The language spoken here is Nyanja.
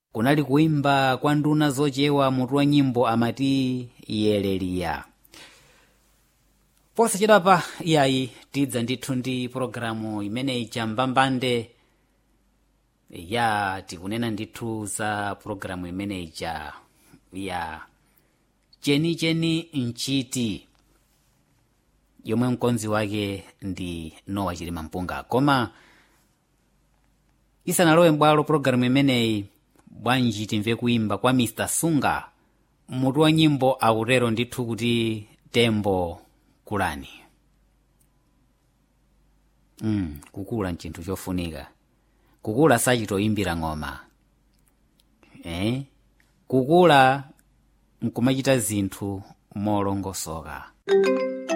kunali kuimba kwa nduna zochewa mutu wa nyimbo amati yeleliya posachedwapa iyayi tidza ndithu ndi pologalamu imeneyi chambambande ya tikunena ndithu za pologalamu imeneyi cha ya chenicheni mchiti yomwe mkonzi wake ndi nowa chilima mpunga koma isanalowe m'bwalo pologalamu imeneyi bwanji timve kuimba kwa mr sunga mutu wa nyimbo akutero ndithu kuti tembo kulani mm, kukula nchinthu chofunika kukula sachitoyimbira ng'oma eh? kukula nkumachita zinthu molongosoka